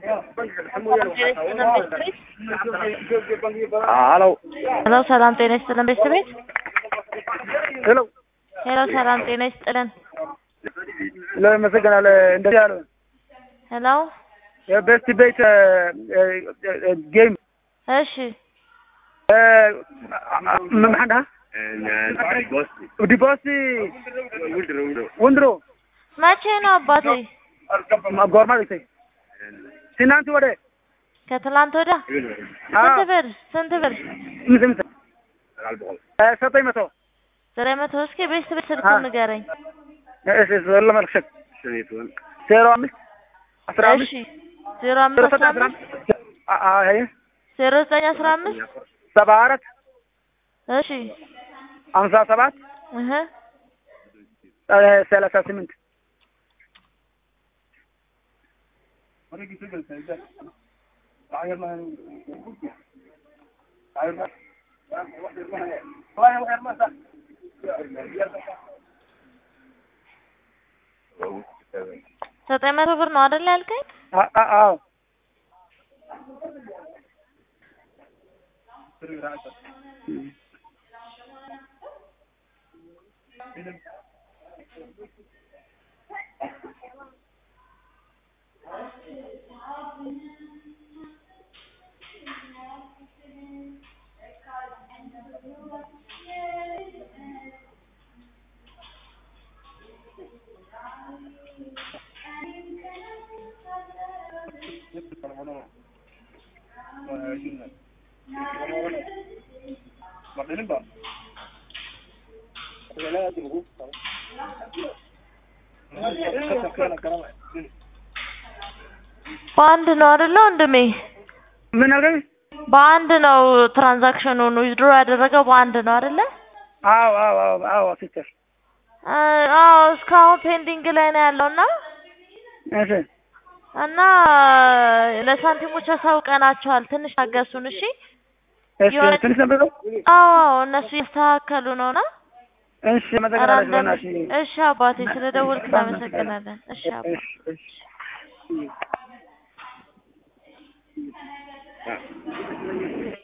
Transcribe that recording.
ሄሎ ሄሎ ሰላም ጤና ይስጥልን ቤተሰቤት ሄሎ ሄሎ ሰላም ጤና ይስጥልን ለመሰገናለ እንደዚህ ያለ ሄሎ የቤስት ቤት ጌም እሺ መምሐዳ ዲቦስ ወንድሮ መቼ ነው አባቴ ጎርማ ቤቴ ትናንት ወደ ከትላንት ወዲያ ስንት ብር ስንት ብር ምስምስ ዘጠኝ መቶ ዘጠኝ መቶ እስኪ ቤተሰቤት ስልኩን ንገረኝ ለመልክሸት ዜሮ አምስት አስራ አምስት እሺ ዜሮ አምስት አስራ አምስት ዜሮ ዘጠኝ አስራ አምስት ሰባ አራት እሺ ሀምሳ ሰባት እህ ሰላሳ ስምንት ዘጠኝ መቶ ብር ነው አይደል ያልከኝ? አዎ በአንድ ነው አይደለ ወንድሜ? ምን አልከኝ? በአንድ ነው ትራንዛክሽኑን ዊዝድሮ ያደረገው በአንድ ነው አይደለ? አዎ አዎ አዎ አዎ ሲስተር አዎ እስካሁን ፔንዲንግ ላይ ነው ያለውና እሺ እና ለሳንቲሞች አሳውቀናቸዋል። ትንሽ ታገሱን እሺ። እሺ ትንሽ ነበር ነው አዎ እነሱ እያስተካከሉ ነውና እሺ መዘገናለሽ ራንደም በእናትሽ እሺ አባቴ ስለደወልክ እናመሰግናለን። እሺ አባ እሺ እሺ